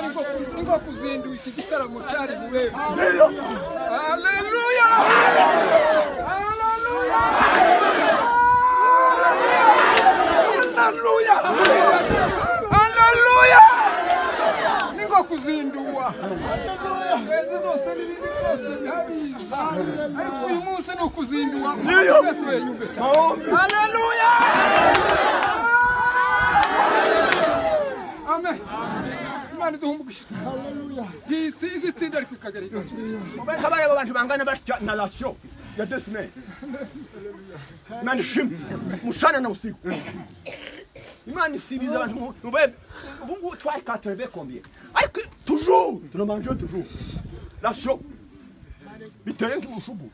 kubwo kuzindura iki gitaramo cyari bube haleluya haleluya haleluya haleluya ni nko kuzindura Beza zose n'ibindi byose birabiza ariko uyu munsi ni ukuzindura umuntu wese wenyumve cyane haleluya amen imana iduha umugisha Izi- izi tinda ariko ikagera igasubiza kabaye abo bantu bangana batya na rasiyo ya desime imana ishimwe mushana na usiku imana isibiza abantu mu- mu bebe ubu ngubu twakatire bekombiye ariko tujuru turamanje tujuru rasiyo biteye nk'ubushugu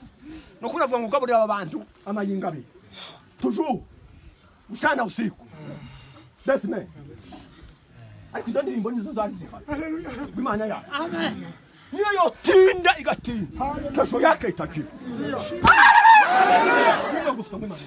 ni uko navuga ngo ugaburira aba bantu amayinga abiri tujuru mushana na usiku desime ariko izo ndirimbo nizo zari zihari imana yawe niyo yotinda igatinda kesho yake itakifa Kumbe gusoma imana